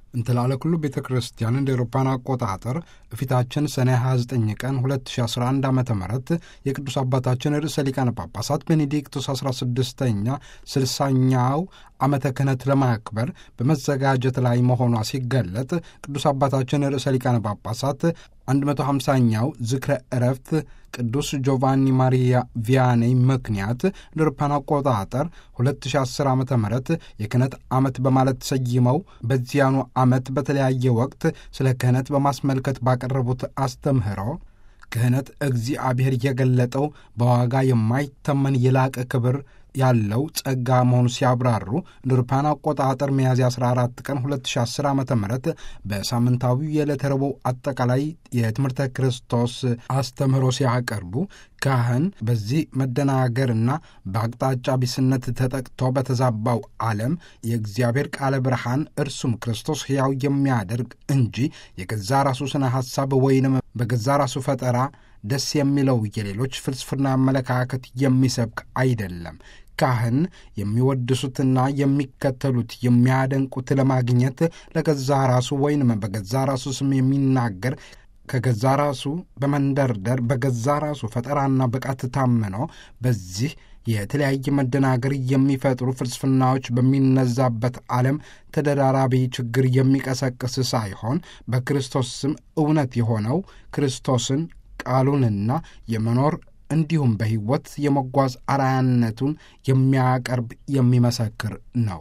እንትላለ ኩሉ ቤተ ክርስቲያን እንደ ኤሮፓን አቆጣጠር ፊታችን ሰኔ 29 ቀን 2011 ዓ ም የቅዱስ አባታችን ርዕሰ ሊቃነ ጳጳሳት ቤኔዲክቱስ 16ኛ 60ኛው ዓመተ ክህነት ለማክበር በመዘጋጀት ላይ መሆኗ ሲገለጥ ቅዱስ አባታችን ርዕሰ ሊቃነ ጳጳሳት 150ኛው ዝክረ ዕረፍት ቅዱስ ጆቫኒ ማሪያ ቪያኔ ምክንያት እንደ አውሮፓውያን አቆጣጠር 2010 ዓ ም የክህነት ዓመት በማለት ሰይመው በዚያኑ ዓመት በተለያየ ወቅት ስለ ክህነት በማስመልከት ባቀረቡት አስተምህሮ ክህነት እግዚአብሔር የገለጠው በዋጋ የማይተመን የላቀ ክብር ያለው ጸጋ መሆኑ ሲያብራሩ እንደ አውሮፓውያን አቆጣጠር ሚያዝያ 14 ቀን 2010 ዓ ም በሳምንታዊው የዕለተ ረቡዕ አጠቃላይ የትምህርተ ክርስቶስ አስተምህሮ ሲያቀርቡ ካህን በዚህ መደናገርና በአቅጣጫ ቢስነት ተጠቅቶ በተዛባው ዓለም የእግዚአብሔር ቃለ ብርሃን እርሱም ክርስቶስ ሕያው የሚያደርግ እንጂ የገዛ ራሱ ስነ ሐሳብ ወይንም በገዛ ራሱ ፈጠራ ደስ የሚለው የሌሎች ፍልስፍና አመለካከት የሚሰብክ አይደለም። ካህን የሚወድሱትና የሚከተሉት የሚያደንቁት ለማግኘት ለገዛ ራሱ ወይንም በገዛ ራሱ ስም የሚናገር ከገዛ ራሱ በመንደርደር በገዛ ራሱ ፈጠራና ብቃት ታምኖ በዚህ የተለያየ መደናገር የሚፈጥሩ ፍልስፍናዎች በሚነዛበት ዓለም ተደራራቢ ችግር የሚቀሰቅስ ሳይሆን በክርስቶስ ስም እውነት የሆነው ክርስቶስን ቃሉንና የመኖር እንዲሁም በሕይወት የመጓዝ አርአያነቱን የሚያቀርብ የሚመሰክር ነው።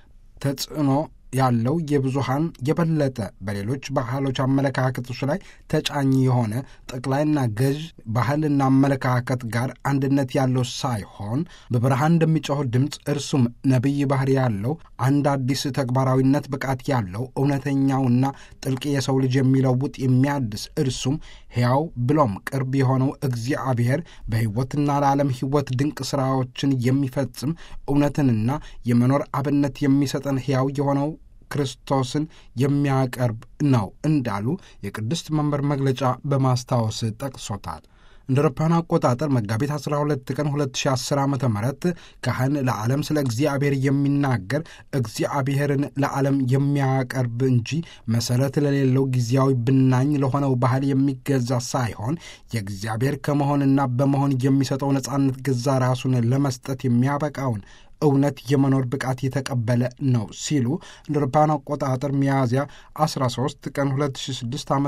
ተጽዕኖ ያለው የብዙሃን የበለጠ በሌሎች ባህሎች አመለካከቶች ላይ ተጫኝ የሆነ ጠቅላይና ገዥ ባህልና አመለካከት ጋር አንድነት ያለው ሳይሆን በብርሃን እንደሚጮህ ድምፅ እርሱም ነቢይ ባህሪ ያለው አንድ አዲስ ተግባራዊነት ብቃት ያለው እውነተኛውና ጥልቅ የሰው ልጅ የሚለውጥ የሚያድስ እርሱም ሕያው ብሎም ቅርብ የሆነው እግዚአብሔር በሕይወትና ለዓለም ሕይወት ድንቅ ሥራዎችን የሚፈጽም እውነትንና የመኖር አብነት የሚሰጠን ሕያው የሆነው ክርስቶስን የሚያቀርብ ነው እንዳሉ የቅድስት መንበር መግለጫ በማስታወስ ጠቅሶታል። እንደ አውሮፓውያን አቆጣጠር መጋቢት 12 ቀን 2010 ዓ ም ካህን ለዓለም ስለ እግዚአብሔር የሚናገር እግዚአብሔርን ለዓለም የሚያቀርብ እንጂ መሠረት ለሌለው ጊዜያዊ ብናኝ ለሆነው ባህል የሚገዛ ሳይሆን የእግዚአብሔር ከመሆንና በመሆን የሚሰጠው ነጻነት ገዛ ራሱን ለመስጠት የሚያበቃውን እውነት የመኖር ብቃት የተቀበለ ነው ሲሉ እንደ አውሮፓውያን አቆጣጠር ሚያዝያ 13 ቀን 2006 ዓ ም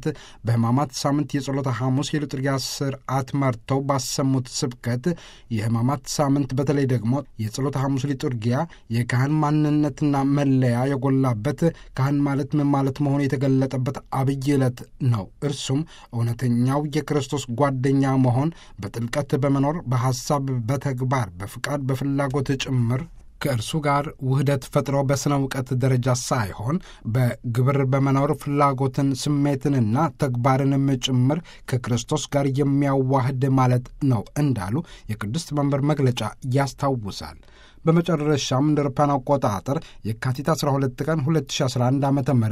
በሕማማት ሳምንት የጸሎተ ሐሙስ የልጥርያ ስርዓት መርተው ባሰሙት ስብከት የሕማማት ሳምንት በተለይ ደግሞ የጸሎተ ሐሙስ ሊጡርጊያ የካህን ማንነትና መለያ የጎላበት ካህን ማለት ምን ማለት መሆኑ የተገለጠበት አብይ ዕለት ነው። እርሱም እውነተኛው የክርስቶስ ጓደኛ መሆን በጥልቀት በመኖር በሐሳብ፣ በተግባር፣ በፍቃድ፣ በፍላጎት ጭምር ከእርሱ ጋር ውህደት ፈጥሮ በሥነ እውቀት ደረጃ ሳይሆን በግብር በመኖር ፍላጎትን፣ ስሜትንና ተግባርንም ጭምር ከክርስቶስ ጋር የሚያዋህድ ማለት ነው እንዳሉ የቅድስት መንበር መግለጫ ያስታውሳል። በመጨረሻም እንደ አውሮፓውያን አቆጣጠር የካቲት 12 ቀን 2011 ዓ ም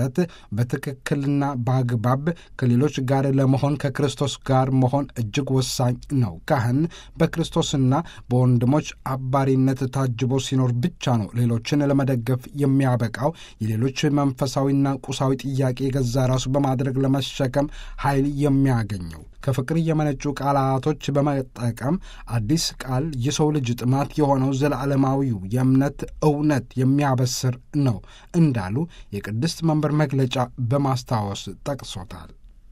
በትክክልና በአግባብ ከሌሎች ጋር ለመሆን ከክርስቶስ ጋር መሆን እጅግ ወሳኝ ነው። ካህን በክርስቶስና በወንድሞች አባሪነት ታጅቦ ሲኖር ብቻ ነው ሌሎችን ለመደገፍ የሚያበቃው የሌሎች መንፈሳዊና ቁሳዊ ጥያቄ የገዛ ራሱ በማድረግ ለመሸከም ኃይል የሚያገኘው ከፍቅር የመነጩ ቃላቶች በመጠቀም አዲስ ቃል የሰው ልጅ ጥማት የሆነው ዘላለማዊው የእምነት እውነት የሚያበስር ነው እንዳሉ የቅድስት መንበር መግለጫ በማስታወስ ጠቅሶታል።